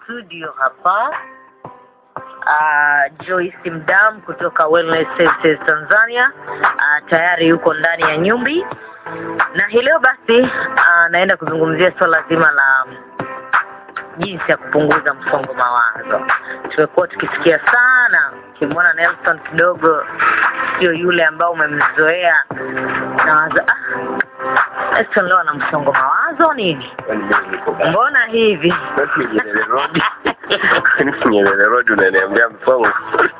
studio hapa uh, Joyce Mdam kutoka Wellness Services Tanzania uh, tayari yuko ndani ya nyumbi na hii leo basi uh, naenda kuzungumzia swala zima la jinsi ya kupunguza msongo mawazo. Tumekuwa tukisikia sana, ukimwona Nelson kidogo sio yule ambao umemzoea, nawaza ah, Nelson leo ana msongo mawazo nini? Kwani mimi niko bado? Mbona hivi? Basi Nyerere Road. Kwani Nyerere Road unaniambia msongo?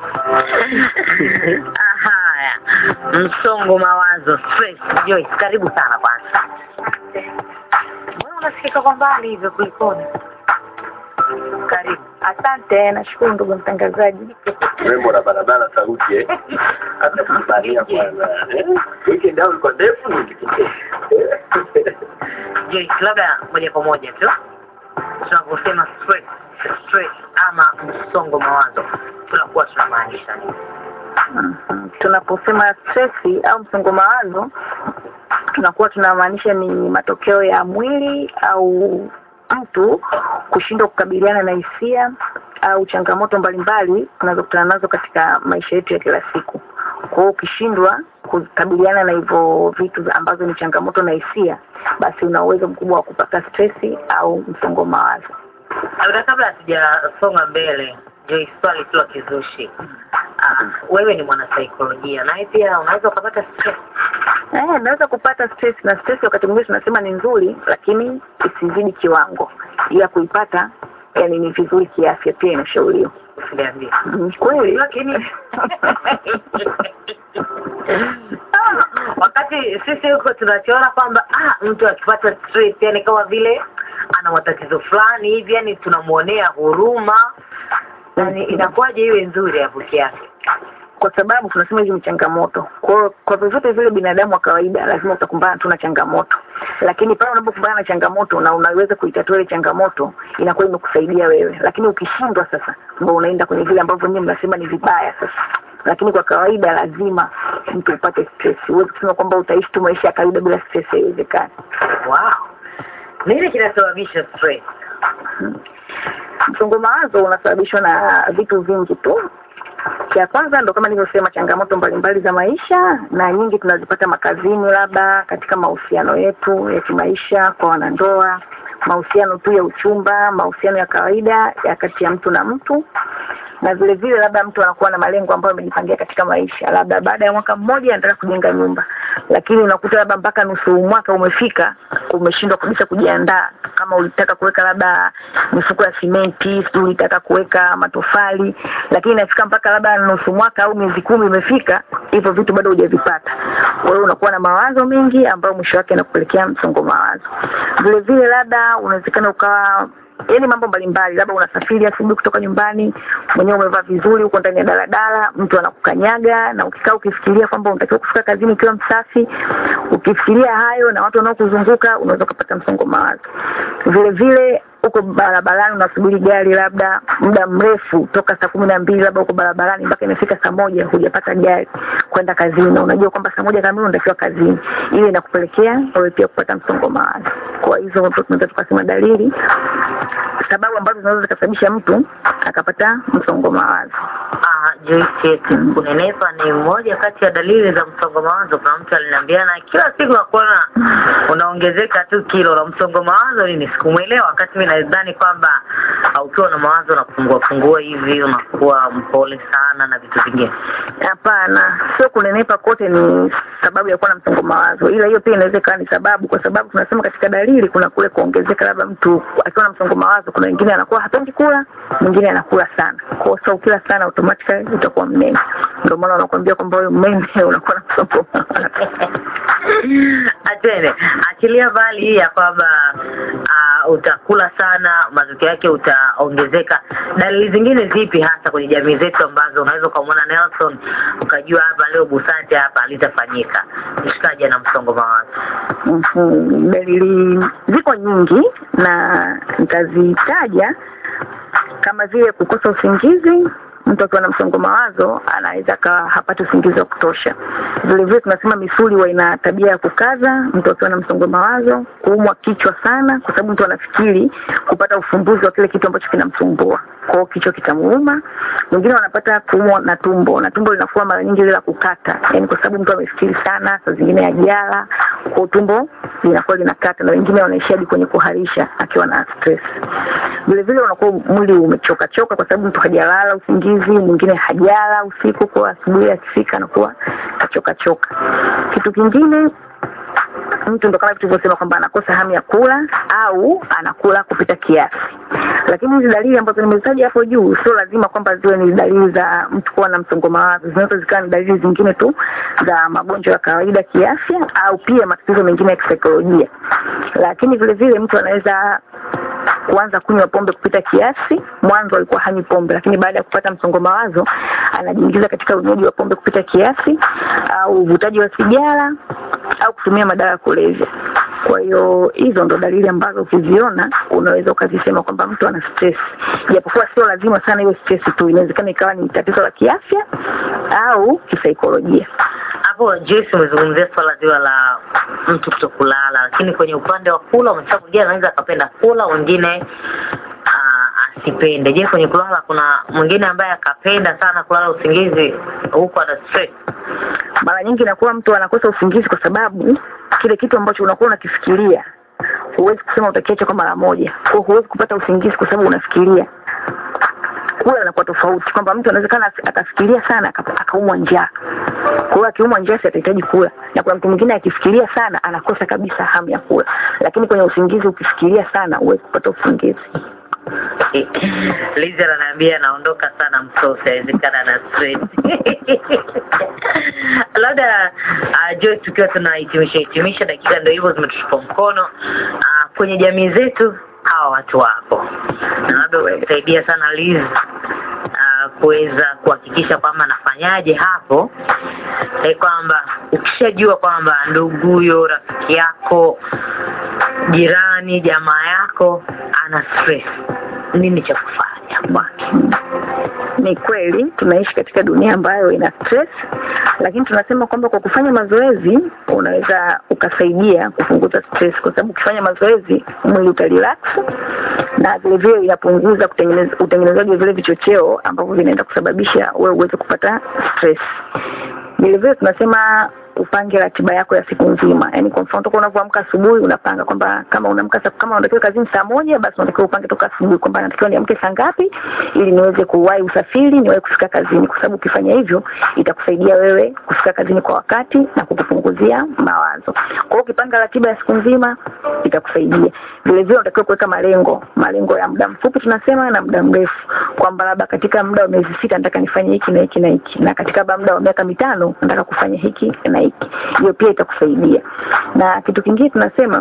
Ah, Haya, msongo mawazo, stress. Joyce, karibu sana kwanza. Mbona unasikika kwa mbali hivyo kulikoni? Karibu. Asante, nashukuru ndugu mtangazaji. Rembo na barabara sauti eh. Hata kubalia kwanza. Eh? Weekend au ilikuwa ndefu ni kipekee. Joyce, labda moja kwa moja tu tunaposema stress, stress ama msongo mawazo tunakuwa tunamaanisha nini? Mhm. Tunaposema stresi au msongo mawazo, tunakuwa tunamaanisha ni matokeo ya mwili au mtu kushindwa kukabiliana na hisia au changamoto mbalimbali tunazokutana nazo katika maisha yetu ya kila siku. Kwa hiyo ukishindwa kukabiliana na hivyo vitu ambazo ni changamoto na hisia, basi una uwezo mkubwa wa kupata stresi au msongo mawazo. Labda kabla hatujasonga mbele, Joyce, swali tu la kizushi. Ah, wewe ni mwanasaikolojia naye pia unaweza ukapata stress. Eh, naweza kupata stress na stress wakati mwingine tunasema ni nzuri, lakini isizidi kiwango. Ila kuipata yani ni vizuri kiafya, pia inashauriwa. Usiniambie. Ni kweli Lakini Ah, wakati sisi huko tunachoona kwamba ah, mtu akipata stress yani kama vile ana matatizo fulani hivi, yani tunamuonea huruma, yani inakuwaje iwe nzuri hapo kiafya? kwa sababu tunasema hizi ni changamoto. Kwa hiyo kwa vyovyote vile binadamu wa kawaida lazima utakumbana tu na changamoto, lakini pale unapokumbana na changamoto na unaweza kuitatua ile changamoto, inakuwa imekusaidia wewe. Lakini ukishindwa sasa, ndio unaenda kwenye vile ambavyo nyinyi mnasema ni vibaya sasa. Lakini kwa kawaida lazima mtu upate stress. Huwezi kusema kwamba utaishi tu maisha ya kawaida bila stress, haiwezekani. Wow, nini kinasababisha stress? Msongo mawazo unasababishwa na vitu vingi tu. Cha kwanza ndo kama nilivyosema, changamoto mbalimbali za maisha, na nyingi tunazipata makazini, labda katika mahusiano yetu ya kimaisha, kwa wanandoa, mahusiano tu ya uchumba, mahusiano ya kawaida ya kati ya mtu na mtu, na vile vile labda mtu anakuwa na malengo ambayo amejipangia katika maisha, labda baada ya mwaka mmoja anataka kujenga nyumba, lakini unakuta labda mpaka nusu mwaka umefika, umeshindwa kabisa kujiandaa. Kama ulitaka kuweka labda mifuko ya simenti, sijui ulitaka kuweka matofali, lakini inafika mpaka labda nusu mwaka au miezi kumi imefika, hivyo vitu bado hujavipata. Kwa hiyo unakuwa na mawazo mengi ambayo mwisho wake yanakupelekea msongo mawazo. Vile vile labda unawezekana ukawa yaani mambo mbalimbali, labda unasafiri asubuhi kutoka nyumbani, mwenyewe umevaa vizuri, uko ndani ya daladala, mtu anakukanyaga, na ukikaa ukifikiria kwamba unatakiwa kufika kazini ukiwa msafi, ukifikiria hayo na watu wanaokuzunguka, unaweza ukapata msongo mawazo. Vile vile uko barabarani unasubiri gari labda muda mrefu toka saa kumi na mbili labda uko barabarani mpaka imefika saa moja hujapata gari kwenda kazini, na unajua kwamba saa moja kamili unatakiwa kazini, ile inakupelekea wewe pia kupata msongo mawazo. Kwa hizo ndo tunaweza tukasema dalili sababu ambazo zinaweza zikasababisha mtu akapata msongo mawazo. Ah, Joyce, kunenepa ni moja kati ya dalili za msongo mawazo. Kuna mtu aliniambiana kila siku nakuona unaongezeka tu kilo la msongo mawazo nini, sikumwelewa. Wakati mimi nadhani kwamba ah, ukiwa na mawazo unapungua pungua hivi, unakuwa mpole sana na vitu vingine. Hapana, sio kunenepa kote ni sababu ya kuwa na msongo mawazo, ila hiyo pia inaweza ikawa ni sababu, kwa sababu tunasema katika dalili kuna kule kuongezeka, labda mtu akiwa na msongo mawazo, kuna wengine anakuwa hapendi kula, mwingine anakula sana. Kwa hiyo sasa ukila sana automatically utakuwa mnene, ndio maana wanakuambia kwamba wewe mnene unakuwa na msongo mawazo. Atene, achilia mbali hii ya kwamba uh, utakula sana, matokeo yake utaongezeka. Dalili zingine zipi hasa kwenye jamii zetu ambazo unaweza ukamwona Nelson ukajua hapa leo busati hapa litafanyika, mshikaji ana msongo mawazo? Mhm. Dalili ziko nyingi na nitazitaja kama vile kukosa usingizi mtu akiwa na msongo mawazo anaweza akawa hapati usingizi wa kutosha. Vile vile tunasema misuli huwa ina tabia ya kukaza mtu akiwa na msongo mawazo, kuumwa kichwa sana, kwa sababu mtu anafikiri kupata ufumbuzi wa kile kitu ambacho kinamsumbua, kwa hiyo kichwa kitamuuma. Wengine wanapata kuumwa na tumbo, na tumbo linakuwa mara nyingi lile la kukata, yani kwa sababu mtu amefikiri sana, saa zingine ajala, kwa tumbo linakuwa linakata, na wengine wanaishia hadi kwenye kuharisha akiwa na stress. Vile vile unakuwa mwili umechoka choka, kwa sababu mtu hajalala usingizi, mwingine hajala usiku, kwa asubuhi akifika anakuwa kachoka choka. Kitu kingine mtu ndo kama tulivyosema kwamba anakosa hamu ya kula au anakula kupita kiasi. Lakini hizi dalili ambazo nimezitaja hapo juu sio lazima kwamba ziwe ni dalili za mtu kuwa na msongo mawazo, zinaweza zikawa ni dalili zingine tu za magonjwa ya kawaida kiafya, au pia matatizo mengine ya kisaikolojia. Lakini vile vile mtu anaweza kuanza kunywa pombe kupita kiasi. Mwanzo alikuwa hanywi pombe, lakini baada ya kupata msongo mawazo anajiingiza katika unywaji wa pombe kupita kiasi, au uvutaji wa sigara au kutumia madawa ya kulevya. Kwa hiyo hizo ndo dalili ambazo ukiziona unaweza ukazisema kwamba mtu ana stress, japokuwa sio lazima sana hiyo stress tu, inawezekana ikawa ni tatizo la kiafya au kisaikolojia. Hapo Joyce, umezungumzia swala zima la mtu kutokulala, lakini kwenye upande wa kula umesema mwingine anaweza akapenda kula, wengine ah, asipende. Je, kwenye kulala kuna mwingine ambaye akapenda sana kulala usingizi huku ana stress? Mara nyingi inakuwa mtu anakosa usingizi kwa sababu kile kitu ambacho unakuwa unakifikiria huwezi kusema utakiacha kwa mara moja, kwa huwezi kupata usingizi kwa sababu unafikiria. Kula inakuwa tofauti, kwamba mtu anawezekana akafikiria sana aka- akaumwa njaa. Kwa hiyo akiumwa njaa, si atahitaji kula, na kuna mtu mwingine akifikiria sana anakosa kabisa hamu ya kula. Lakini kwenye usingizi, ukifikiria sana huwezi kupata usingizi. Liza ananiambia anaondoka sana msosi, haiwezekana na stress. Labda uh, Joyce, tukiwa tunahitimisha hitimisha, dakika ndio hivyo zimetushika mkono uh, kwenye jamii zetu, hawa watu wapo na labda utasaidia sana Liz uh, kuweza kuhakikisha kwamba anafanyaje hapo eh, kwamba ukishajua kwamba ndugu huyo rafiki yako jirani jamaa yako ana stress nini cha kufanya kwake Ni kweli tunaishi katika dunia ambayo ina stress, lakini tunasema kwamba kwa kufanya mazoezi unaweza ukasaidia kupunguza stress, kwa sababu ukifanya mazoezi mwili utarelax na vile vile inapunguza kutengeneza utengenezaji wa vile vichocheo ambavyo vinaenda kusababisha wewe uweze kupata stress. Vile vile tunasema upange ratiba yako ya siku nzima. Yaani kwa mfano toka unavyoamka asubuhi unapanga kwamba kama unaamka saa- kama unatakiwa kazini saa moja basi unatakiwa upange toka asubuhi kwamba natakiwa niamke saa ngapi ili niweze kuwahi usafiri, niwahi kufika kazini kwa sababu ukifanya hivyo itakusaidia wewe kufika kazini kwa wakati na kukupunguzia mawazo. Kwa hiyo ukipanga ratiba ya siku nzima itakusaidia. Vile vile unatakiwa kuweka malengo, malengo ya muda mfupi tunasema na muda mrefu kwamba labda katika muda wa miezi sita nataka nifanye hiki na hiki na hiki na katika muda wa miaka mitano nataka kufanya hiki na hiki. Hiyo pia itakusaidia. Na kitu kingine tunasema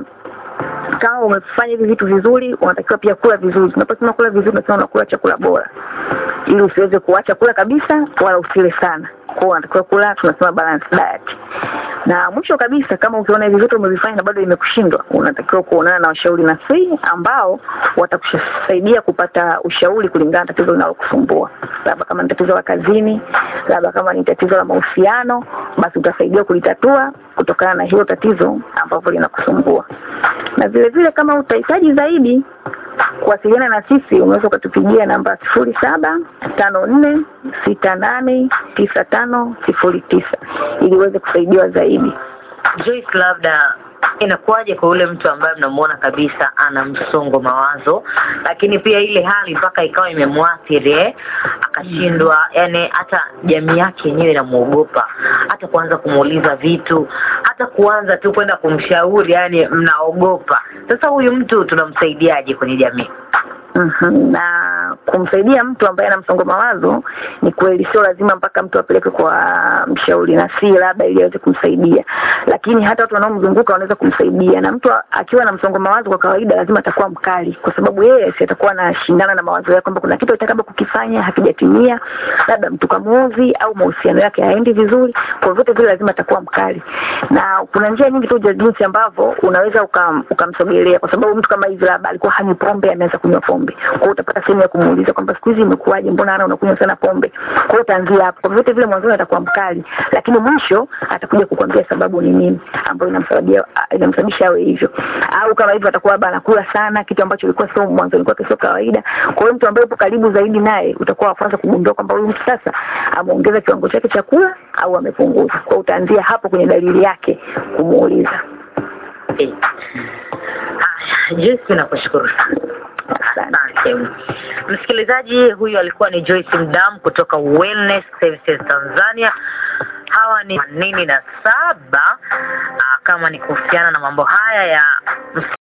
kama umefanya hivi vitu vizuri, unatakiwa pia kula vizuri. Tunaposema kula vizuri, tunasema unakula chakula bora, ili usiweze kuacha kula kabisa, wala usile sana. Kwa hiyo unatakiwa kula, tunasema balance diet. Na mwisho kabisa, kama ukiona hivi vitu umevifanya na bado imekushindwa, unatakiwa kuonana na washauri nafsi ambao watakusaidia kupata ushauri kulingana na tatizo linalokusumbua, labda kama ni tatizo la kazini, labda kama ni tatizo la mahusiano, basi utasaidiwa kulitatua kutokana na hilo tatizo ambavyo linakusumbua. Na vile vile kama utahitaji zaidi kuwasiliana na sisi, unaweza ukatupigia namba sifuri saba tano nne sita nane tisa tano sifuri tisa ili uweze kusaidiwa zaidi. Joyce, labda inakuwaje kwa yule mtu ambaye mnamuona kabisa ana msongo mawazo, lakini pia ile hali mpaka ikawa imemwathiri eh, akashindwa, yani hata jamii yake yenyewe inamuogopa, hata kuanza kumuuliza vitu, hata kuanza tu kwenda kumshauri, yani mnaogopa. Sasa huyu mtu tunamsaidiaje kwenye jamii? Mhm. na kumsaidia mtu ambaye ana msongo mawazo ni kweli, sio lazima mpaka mtu apeleke kwa mshauri nafsi labda ili aweze kumsaidia, lakini hata watu wanaomzunguka wanaweza kumsaidia. Na mtu akiwa na msongo mawazo, kwa kawaida lazima atakuwa mkali, kwa sababu yeye si atakuwa anashindana na mawazo yake kwamba kuna kitu atakaba kukifanya hakijatimia, labda mtu kamuozi au mahusiano yake haendi vizuri. Kwa vyote vile lazima atakuwa mkali, na kuna njia nyingi tu za jinsi ambavyo unaweza ukam- ukamsogelea, kwa sababu mtu kama hivi labda alikuwa hanywi pombe, ameanza kunywa pombe, kwa hiyo utapata sehemu ya kumuuliza kumuuliza kwamba siku hizi imekuwaje, mbona ana unakunywa sana pombe. Kwa hiyo utaanzia hapo. Kwa vyote vile mwanzoni atakuwa mkali, lakini mwisho atakuja kukwambia sababu ni nini ambayo inamsababia inamsababisha awe hivyo, au kama hivyo atakuwa labda anakula sana, kitu ambacho ilikuwa sio mwanzoni kwake sio kawaida. Kwa hiyo mtu ambaye upo karibu zaidi naye utakuwa wa kwanza kugundua kwamba huyu mtu sasa ameongeza kiwango chake cha kula au amepunguza. Kwa hiyo utaanzia hapo kwenye dalili yake kumuuliza. Eh. Haya, Joyce nakushukuru sana. Asante. Msikilizaji, huyu alikuwa ni Joyce Mdam kutoka Wellness Services Tanzania. Hawa ni themanini na saba. Ah, Kama ni kuhusiana na mambo haya ya